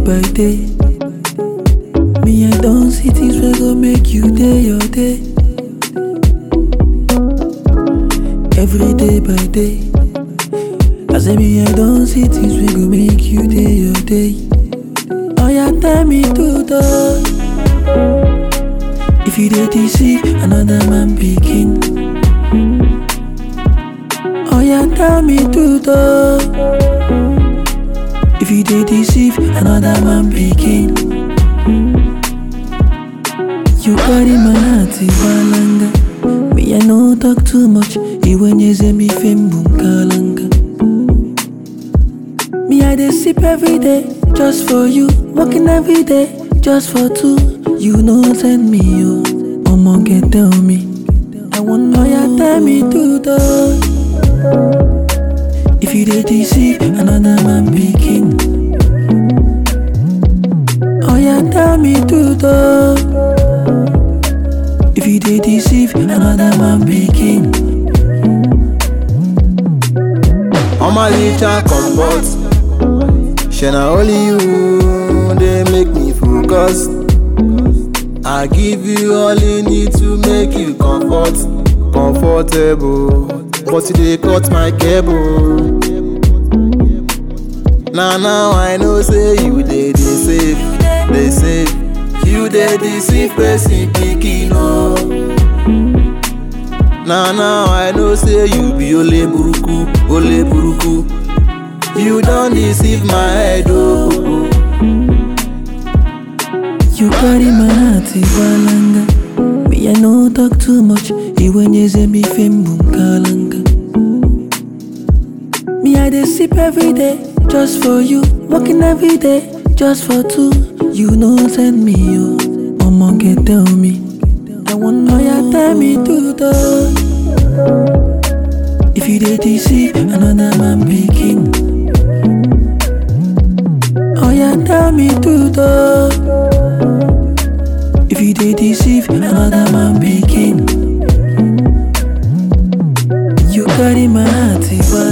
by day. Me, I don't see things wey go make you day your day. Every day by day. I say me, I don't see things wey go make you day your day. Oh yeah, tell me to the If you dey deceive another man begin. Oh yeah, tell me to the If you dey deceive another man begin. You carry my heart ibalanga. Me I no talk too much. Iwenyeze mi fembum kalanga. Me I dey sip every day just for you. Working every day just for two. You know send me yo. Omo get tell me. I want lawyer tell me to the. If you dey deceive another man begin. Oh yeah, tell me to the. If you dey deceive another man begin. Omalicha comfort. Shana only you they make me focus. I give you all you need to make you comfort, comfortable. But you dey cut my cable. Now now I know say you dey dey save, dey save. You dey deceive person pikin o. Now now I know say you be ole buruku, ole buruku. You don deceive my head oh. You carry my heart ibalanga. Me I no talk too much. Iwenyeze mi fembum kalanga. Me I dey sip every day just for you. Working every day just for two. You know send me yo. Omo get tell me. I want lawyer tell me to the. If you dey deceive another man begin. Oh yeah, tell me to the. If you dey deceive another man begin. You carry my heart,